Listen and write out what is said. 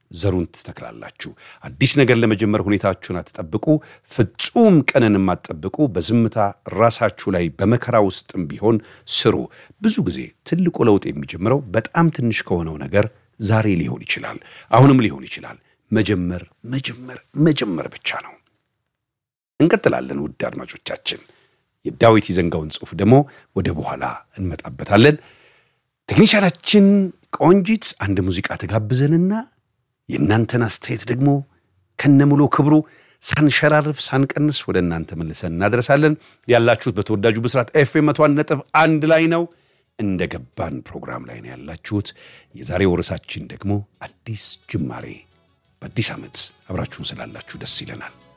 ዘሩን ትተክላላችሁ። አዲስ ነገር ለመጀመር ሁኔታችሁን አትጠብቁ። ፍጹም ቀንን የማትጠብቁ በዝምታ ራሳችሁ ላይ በመከራ ውስጥም ቢሆን ስሩ። ብዙ ጊዜ ትልቁ ለውጥ የሚጀምረው በጣም ትንሽ ከሆነው ነገር ዛሬ ሊሆን ይችላል፣ አሁንም ሊሆን ይችላል። መጀመር መጀመር መጀመር ብቻ ነው። እንቀጥላለን። ውድ አድማጮቻችን የዳዊት ይዘንጋውን ጽሑፍ ደግሞ ወደ በኋላ እንመጣበታለን። ቴክኒሻናችን ቆንጂት አንድ ሙዚቃ ተጋብዘንና የእናንተን አስተያየት ደግሞ ከነሙሉ ክብሩ ሳንሸራርፍ ሳንቀንስ ወደ እናንተ መልሰን እናደረሳለን። ያላችሁት በተወዳጁ ብስራት ኤፍኤም መቶ አንድ ነጥብ አንድ ላይ ነው። እንደ ገባን ፕሮግራም ላይ ነው ያላችሁት። የዛሬው ርዕሳችን ደግሞ አዲስ ጅማሬ፣ በአዲስ ዓመት አብራችሁን ስላላችሁ ደስ ይለናል።